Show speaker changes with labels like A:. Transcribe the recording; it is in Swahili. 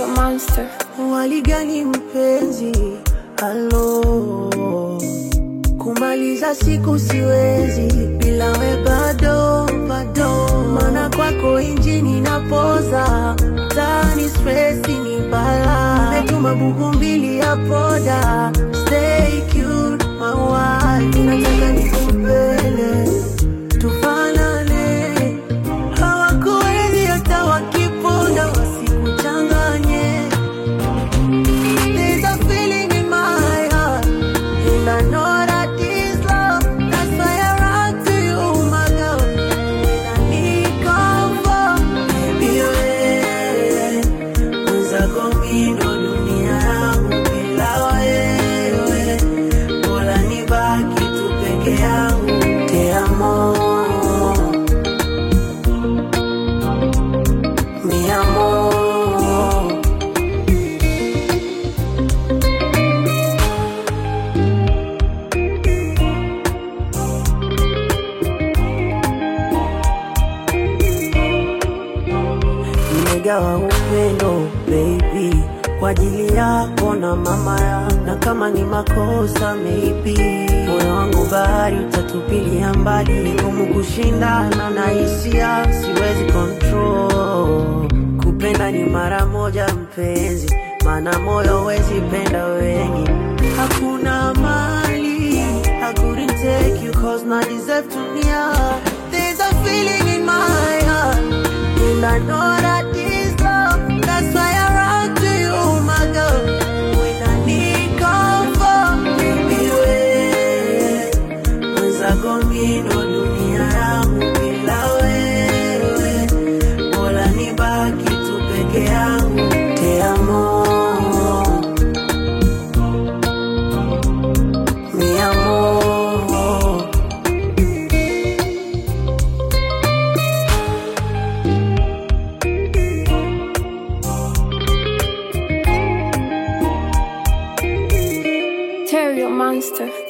A: monster.
B: Waligani mpenzi, halo, kumaliza siku siwezi bila we bado bado, maana kwako injini napoza tani stresi ni bala, metuma buku mbili ya poda, stay cute my wife, nataka nikupele tufanane, hawakuwezi hata wakiponda wasikuchanganye. There's a feeling in my heart, and I know that this love. That's why I run to you, my girl. When I need comfort, baby, wewe mwenzako mimi ndo dunia yangu, bila wewe bora nibaki tu peke yangu. Te amo, mi amor. nimegawa upendo baby kwa ajili yako na mama ya na kama ni makosa maybe moyo wangu bahari utatupilia mbali ngumu kushindana na hisia siwezi control kupenda ni mara moja mpenzi maana moyo wezi penda wengi hakuna mali I couldn't take you cause not deserve to near There's a feeling in my heart And I know that this love That's why I run to you my girl When I need comfort Baby wewe Mwenzako mimi ndo dunia yangu Bila wewe Bora nibaki tu peke yangu Te amo Mi amor
A: Terrio monster.